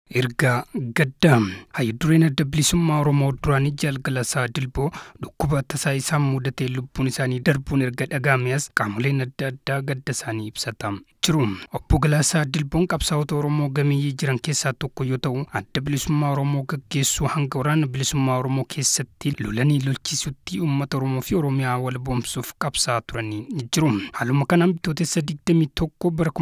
Ergaa gaddaa hayyudureen adda bilisummaa Oromoo duraanii Jaalgalasaa Dilboo dhukkuba tasaa isaan mudatee lubbuun isaanii darbuun erga dhagahamees qaamoleen adda addaa gadda isaanii ibsata jiru. Obbo Galaasaa Dilboon qabsaa'ota Oromoo gameeyyii jiran keessaa tokko yoo ta'u adda bilisummaa Oromoo gaggeessuu hanga waraana bilisummaa Oromoo keessatti lolanii lolchiisutti uummata Oromoo fi Oromiyaa wal boomsuuf qabsaa'aa turanii jiru. Haaluma kanaan bitootessa 21 bara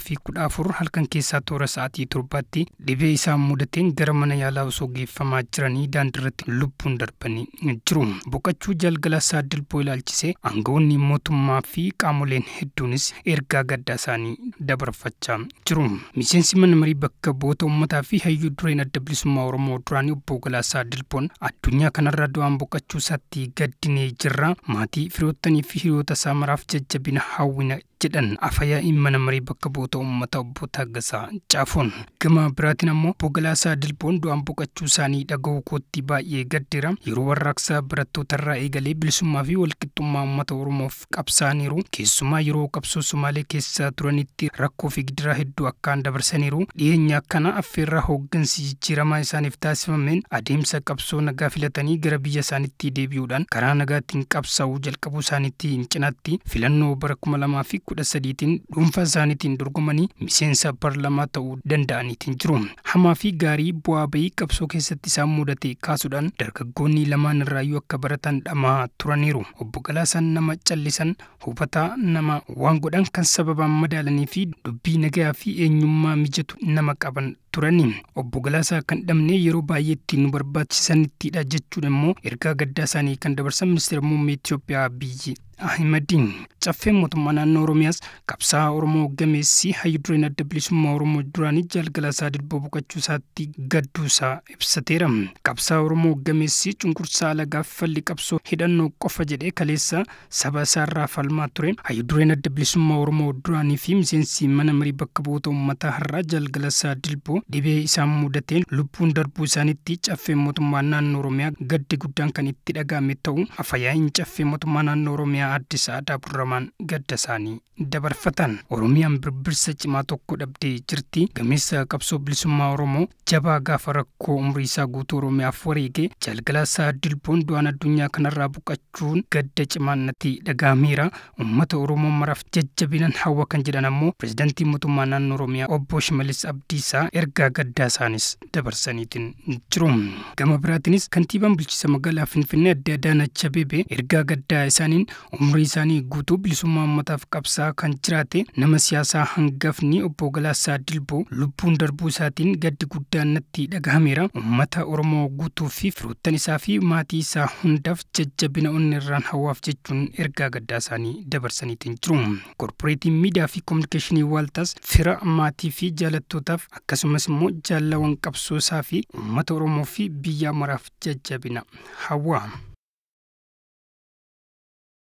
2014 halkan keessaa toora sa'aatii torbaatti dhibee isaan mudateen gara mana yaalaa osoo geeffamaa jiranii daandiirratti lubbuun darbanii jiru. Boqachuu Jaalgalaasaa Dilboo ilaalchisee aangawoonni mootummaa fi qaamoleen hedduunis ergaa gaddaa isaanii dabarfachaa jiru. Miseensi mana marii bakka bu'oota uummataa fi hayyuu dureen adda bilisummaa Oromoo duraanii obbo Galaasaa Dilboon addunyaa kanarra du'aan boqachuu isaatti gaddinee jirra. Maatii firoottanii fi hiriyoota isaa maraaf jajjabina hawwina jedhan afayaa'iin mana marii bakka bu'oota uummataa obbo Taaggasaa Caafoon. Gama biraatiin ammoo obbo Galaasaa Dilboon du'aan boqachuu isaanii dhaga'uu kootti baay'ee gaddeera. Yeroo warraaqsaa barattootarraa eegalee bilisummaa fi walqixxummaa uummata Oromoof qabsaaniiru. Keessumaa yeroo qabsoo Somaalee keessa turanitti rakkoo fi gidiraa hedduu akkaan dabarsaniiru. Dhiyeenya akkana affeerraa hooggansi jijjiiramaa isaaniif taasifameen adeemsa qabsoo nagaa filatanii gara biyya isaaniitti deebi'uudhaan karaa nagaatiin qabsaa'uu jalqabuu isaaniitti cinaatti filannoo bara kuma lamaa fi kudha sadiitiin dhuunfaa isaaniitiin dorgomanii miseensa parlamaa ta'uu danda'aniitiin jiru. Hamaa fi gaarii bu'aa bayii qabsoo keessatti isaan mudate kaasuudhaan dargaggoonni lamaan irraayyuu akka baratan dhamaa turaniiru. Obbo Galaasaan nama callisan hubataa nama waan godhan kan sababaan madaalanii fi dubbii nagaa fi eenyummaa mijatu nama qaban turani. Obbo Galaasaa kan dhabne yeroo baay'eetti nu barbaachisanittidha jechuun immoo ergaa gaddaa isaanii kan dabarsan ministeera muummee Itoophiyaa Abiyyi Ahimadiin caffeen mootummaa naannoo Oromiyaas qabsaa'aa Oromoo gameessi hayyudureen adda bilisummaa Oromoo duraanii Jaalgalaasaa Dilboo boqachuu isaatti gadduusaa ibsateera. Qabsaa'aa Oromoo gameessi cunqursaa alagaaf falli qabsoo hidhannoo qofa jedhee kaleessa saba isaarraa falmaa ture. Hayyudureen adda bilisummaa Oromoo duraanii fi miseensi mana marii bakka bu'oota uummataa har'aa Jaalgalaasaa Dilboo dhibee isaan mudateen lubbuun darbuu isaaniitti caffeen mootummaa naannoo Oromiyaa gaddi guddaan kan itti dhaga'ame ta'u afayaa'iin caffee mootummaa naannoo Oromiyaa Addis Aadaa Burramaan gadda isaanii dabarfatan. Oromiyaan birbirsa cimaa tokko dhabdee jirti. Gameessa qabsoo bilisummaa Oromoo jabaa gaafa rakkoo umrii isaa guutuu Oromiyaaf wareege Jaalgalaasaa Dilboon du'aan addunyaa kanarraa boqachuun gadda cimaan natti dhaga'ameera. Uummata Oromoo maraaf jajjabinan hawwa kan jedhan ammoo pirezidaantii mootummaa naannoo Oromiyaa obbo Shimalis Abdiisaa ergaa gaddaa isaanis dabarsaniitiin jiru. Gama biraatiinis kantiibaan bulchiinsa magaalaa Finfinnee adde Adaanach Abeebee ergaa gaddaa isaaniin umrii isaanii guutuu bilisummaa uummataaf qabsaa kan jiraate nama siyaasaa hangafni obbo Galaasaa Dilboo lubbuun darbuu isaatiin gaddi guddaan natti dhagahameera. Uummata Oromoo guutuu fi firoottan isaa fi maatii isaa hundaaf jajjabina onni irraan hawaaf jechuun ergaa gaddaa isaanii dabarsaniitiin jiru. Korporeetiin miidiyaa fi koominikeeshinii waaltaas fira maatii fi jaalattootaaf akkasumas immoo jaallawwan qabsoo isaa fi uummata Oromoo fi biyya maraaf jajjabina hawwa.